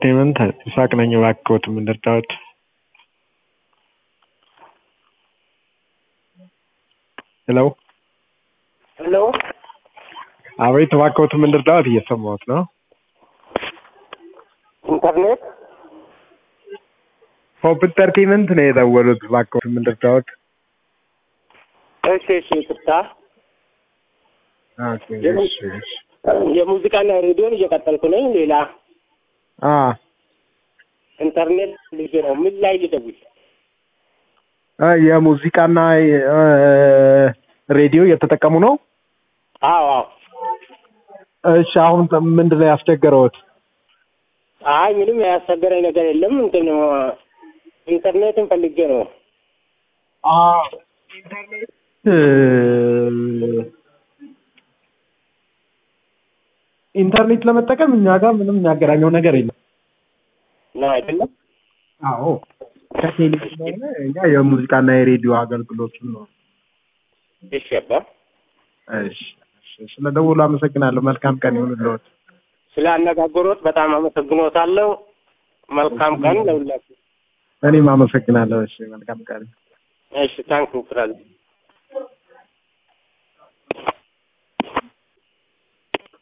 ኢንተርቴይንመንት ይስሐቅ ነኝ። እባክዎት ምን ልርዳዎት? ሄሎ ሄሎ አቤት፣ እባክዎት ምን ልርዳዎት? እየሰማሁት ነው። ኢንተርኔት ሆፕ ኢንተርቴይንመንት ነው የደወሉት። እባክዎት ምን ልርዳዎት? እሺ እሺ ይቅርታ ኦኬ፣ እሺ፣ እሺ። የሙዚቃና ሬዲዮን እየቀጠልኩ ነኝ ሌላ አ ኢንተርኔት ልጅ ነው ምን ላይ ልደውል አ የሙዚቃና እ፣ ሬዲዮ እየተጠቀሙ ነው። አዎ አዎ እሺ፣ አሁን ምንድን ነው ያስቸገረዎት? አይ ምንም ያስቸገረኝ ነገር የለም እንትን ኢንተርኔትን ፈልጌ ነው አ ኢንተርኔት እ፣ ኢንተርኔት ለመጠቀም እኛ ጋር ምንም የሚያገናኘው ነገር የለም። ነው አይደለም አዎ ከቴሌ ስለሆነ እኛ የሙዚቃና የሬዲዮ አገልግሎቱን ነው። እሺ አባ እሺ፣ እሺ። ስለ ደውሉ አመሰግናለሁ። መልካም ቀን ይሁንልዎት። ስለ አነጋገሮት በጣም አመሰግኖታለሁ መልካም ቀን ለሁላችሁ እኔም አመሰግናለሁ። እሺ፣ መልካም ቀን። እሺ ታንክ ፍራዝ